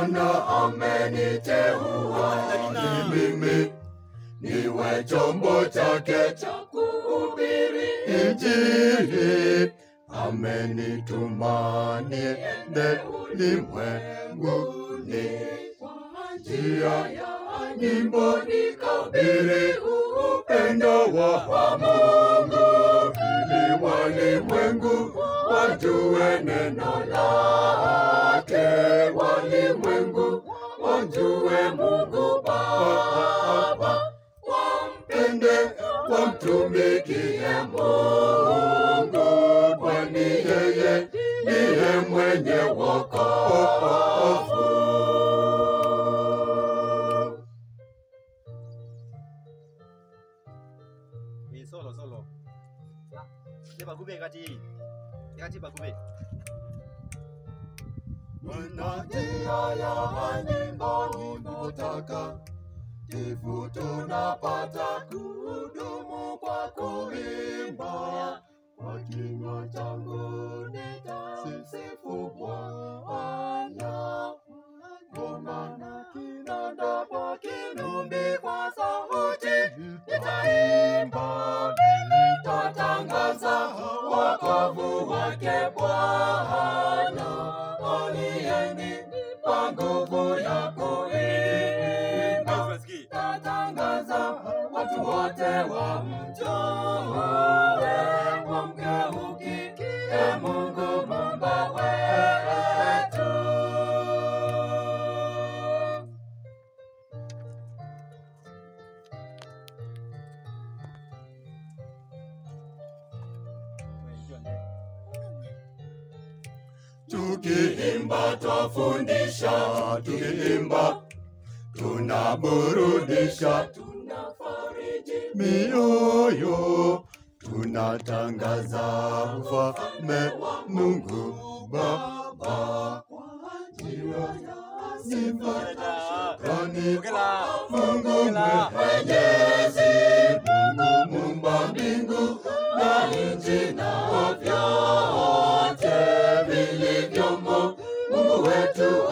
Bwana ameniteua ili mimi niwe chombo chake cha kuhubiri Injili. Amenituma niende ulimwenguni kwa njia ya nyimbo nikabiri upendo wa Mungu ili walimwengu wajue neno lake, walimwengu wamjue Mungu Baba, wampende, wamtumikie Mungu, kwani yeye ndiye mwenye wokovu. Eh, solo solo. Dia bagube kati. Kati bagube. Kuna njia ya nyimbo nyimbo takatifu tunapata kudumu kwa kuimba. Kwa kinywa changu nitamsifu Bwana, ngoma na kinanda kwa kinumbi, kwa sauti nitaimba, nitatangaza wokovu wake Bwana alieni kwa nguvu ya kuimba, Unasikia? tatangaza watu wote wamjue, wamgeukie Mungu Muumba wetu. Tukiimba twafundisha, tukiimba tunaburudisha, tunafariji mioyo, tunatangaza ufalme wa Mungu Baba kwa njia ya sifa na shukrani Ongela. Mungu Ongela. mwenyezi, Mungu muumba mbingu na nchi na vyote vilivyomo, Mungu wetu